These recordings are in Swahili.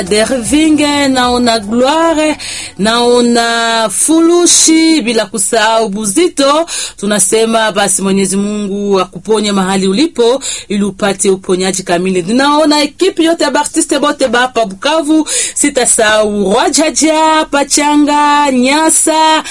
Dervinge, naona Gloire, naona Fulushi, bila kusahau Buzito. Tunasema basi Mwenyezi Mungu akuponye mahali ulipo ili upate uponyaji kamili. Ninaona ekipi yote ya artiste bote bapa Bukavu, sitasahau Rwajaja, Pachanga, Nyasa,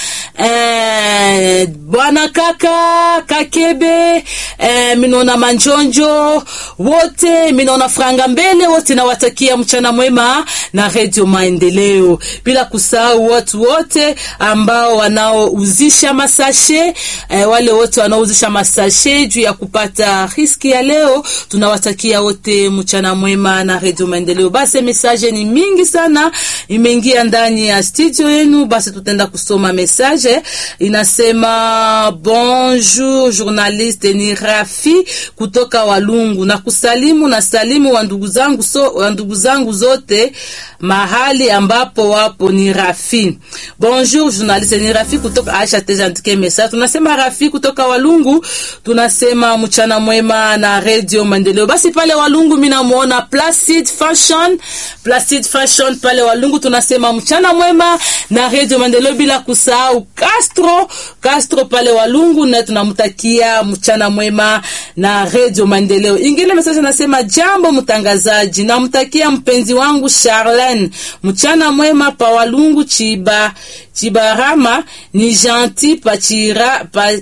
eh, bwana kaka Kakebe, eh, minaona Manjonjo wote, minaona Franga Mbele wote, nawatakia mchana mwema na Radio Maendeleo, bila kusahau watu wote ambao wanaouzisha masashe eh, wale wote wanaouzisha masashe juu ya kupata riski ya leo, tunawatakia wote mchana mwema na Radio Maendeleo. Basi message ni mingi sana imeingia ndani ya studio yenu, basi tutaenda kusoma message. Inasema bonjour journaliste, ni Rafi kutoka Walungu na kusalimu na salimu wa ndugu zangu so, wa ndugu zangu zote mahali ambapo wapo ni Rafi. Bonjour journaliste, ni Rafi kutoka Aisha Teja andike message. Tunasema Rafi kutoka Walungu, tunasema mchana mwema na Radio Maendeleo. Basi pale Walungu mimi namuona Placid Fashion, Placid Fashion pale Walungu, tunasema mchana mwema na Radio Maendeleo, bila kusahau Castro, Castro pale Walungu, na tunamtakia mchana mwema na Radio Maendeleo. Ingine message nasema jambo mtangazaji, namtakia mpenzi wangu Charlene mchana mwema pa Walungu Chiba Chibarama ni gentil pachira pa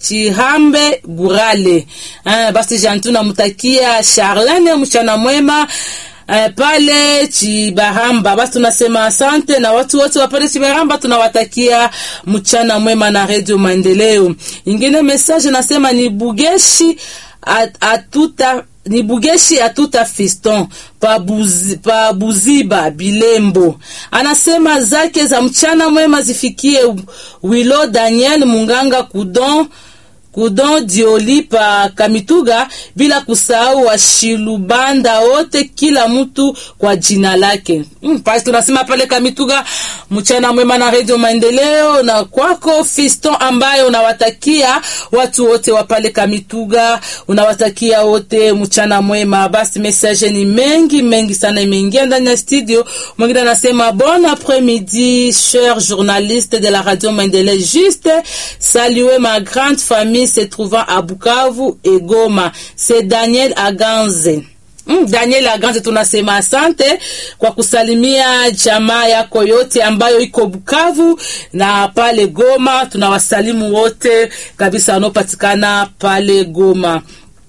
Chihambe Burale. Ah, basi jantu namtakia Charlene mchana mwema Uh, pale Chibaramba. Basi tunasema asante na watu wote wa pale Chibaramba tunawatakia mchana mwema na Radio Maendeleo. Ingine message nasema ni Bugeshi at, atuta ni Bugeshi atuta fiston pa, buzi, pa Buziba Bilembo anasema zake za mchana mwema zifikie Wilo Daniel Munganga Kudon Kudon Dioli pa Kamituga, bila kusahau washilubanda wote, kila mtu kwa jina lake. Mm, pasi tunasema pale Kamituga, mchana mwema na Radio Maendeleo, na kwako Fiston ambaye unawatakia watu wote wa pale Kamituga, unawatakia wote mchana mwema. Basi message ni mengi mengi sana imeingia ndani ya studio. Mwingine anasema bon après-midi cher journaliste de la Radio Maendeleo, juste saluer ma grande famille se trouvant à Bukavu et Goma. C'est Daniel Aganze. Mm, Daniel Aganze, tunasema asante kwa kusalimia jamaa yako yote ambayo iko Bukavu na pale Goma. Tunawasalimu wote kabisa wanaopatikana pale Goma.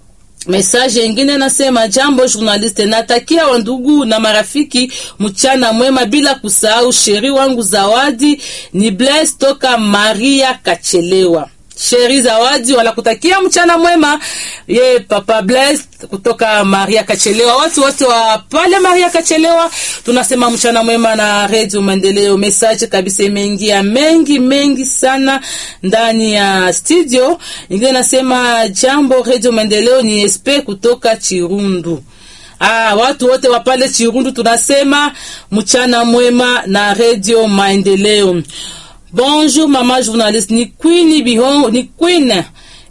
Message ingine nasema jambo journaliste, natakia wandugu na marafiki mchana mwema, bila kusahau sheri wangu Zawadi ni Blaise toka Maria Kachelewa. Sheri Zawadi wanakutakia mchana mwema, ye papa Blaise kutoka Maria Kachelewa. Watu wote wa pale Maria Kachelewa tunasema mchana mwema na Radio Maendeleo. Message kabisa imeingia mengi mengi sana ndani ya studio. Ingine nasema jambo Radio Maendeleo, ni SP kutoka Chirundu. Ah, watu wote wa pale Chirundu tunasema mchana mwema na Radio Maendeleo. Bonjour mama journaliste, ni Queen Bihongo, ni Queen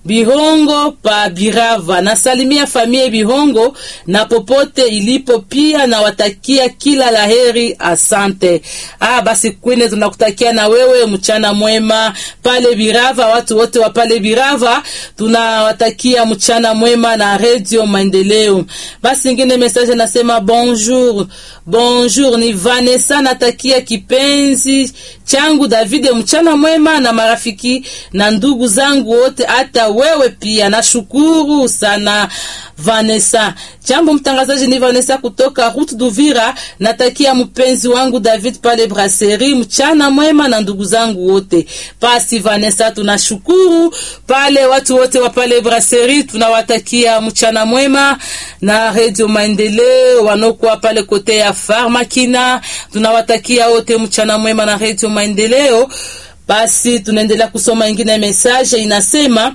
Bihongo pa Birava. Nasalimia familia Bihongo na popote ilipo, pia nawatakia kila laheri. Asante. Ah, basi Queen, tunakutakia na wewe mchana mwema pale Birava. Watu wote wa pale Birava tunawatakia mchana mwema na Radio Maendeleo. Basi ingine message nasema bonjour, bonjour, ni Vanessa, natakia kipenzi changu David mchana mwema na marafiki na ndugu zangu wote, hata wewe pia. Nashukuru sana Vanessa. Jambo mtangazaji, ni Vanessa kutoka Route d'Uvira. Natakia mpenzi wangu David pale Brasserie mchana mwema na ndugu zangu wote. Pasi Vanessa, tunashukuru pale watu wote wa pale Brasserie, tunawatakia mchana mwema na Radio Maendeleo wanokuwa pale kote ya Farmakina, tunawatakia wote mchana mwema na Radio Maendeleo. Basi tunaendelea kusoma ingine message inasema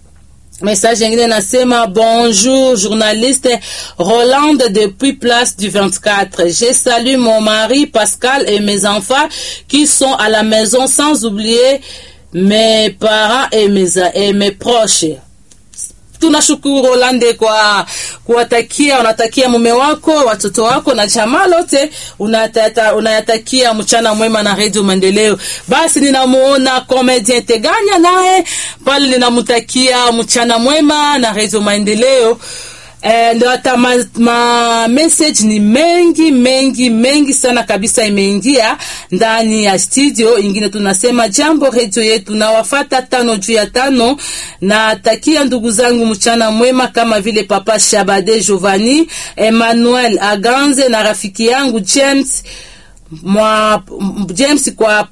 Message ingine nasema bonjour journaliste Roland depuis place du 24. Je salue mon mari Pascal et mes enfants qui sont à la maison sans oublier mes parents et mes, et mes proches. tunashukuru Rolande kwa kuwatakia, unatakia mume wako, watoto wako na jamaa lote, unatata, unayatakia mchana mwema na Radio Maendeleo. Basi ninamuona comedian Teganya naye pale, ninamutakia mchana mwema na Radio Maendeleo. Eh, ndio hata ma, ma message ni mengi mengi mengi sana kabisa imeingia ndani ya studio ingine. Tunasema jambo redio yetu na wafata tano juu ya tano. Na takia ndugu zangu mchana mwema, kama vile papa Shabade Giovanni Emmanuel Aganze na rafiki yangu James mwa James kwa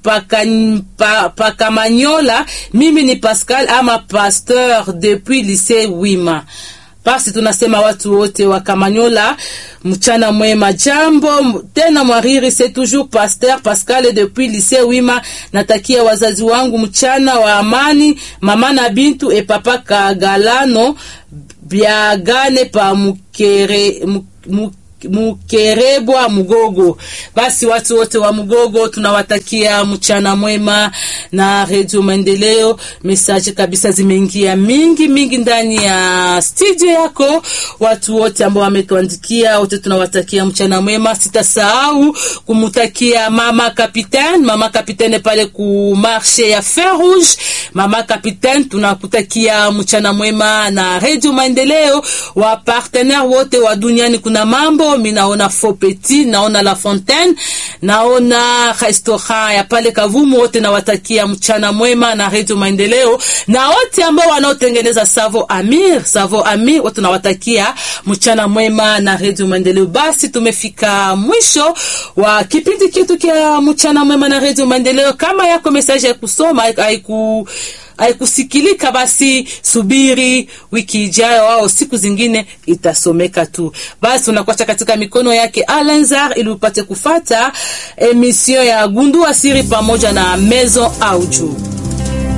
Pakamanyola pa, pa mimi ni Pascal ama Pasteur depuis lycée Wima. Basi tunasema watu wote wa Kamanyola mchana mwema. Jambo tena mwariri, c'est toujours Pasteur Pascal depuis lycée Wima. Natakia wazazi wangu mchana wa amani, mama na Bintu e papa Kagalano byagane pa mukere muk, Mukerebwa Mugogo. Basi watu wote wa Mugogo tunawatakia mchana mwema na Radio Maendeleo. Message kabisa zimeingia mingi mingi ndani ya studio yako. Watu wote ambao wametuandikia wote tunawatakia mchana mwema. Sitasahau kumutakia mama Capitaine, mama Capitaine pale ku marché ya Fer Rouge. Mama Capitaine tunakutakia mchana mwema na Radio Maendeleo. Wa partenaire wote wa duniani kuna mambo mi naona Fopeti, naona La Fontaine, naona restaurant ya pale Kavumu. Wote nawatakia mchana mwema na Radio Maendeleo, na wote ambao wanaotengeneza Savo Amir, Savo Amir, wote nawatakia mchana mwema na Radio Maendeleo. Basi tumefika mwisho wa kipindi kitu kia mchana mwema na Radio Maendeleo. Kama yako message ya kusoma haiku haikusikilika basi subiri wiki ijayo au siku zingine itasomeka tu. Basi unakuacha katika mikono yake Alenzar ili upate kufata emission ya Gundua Siri pamoja na Maison Audio.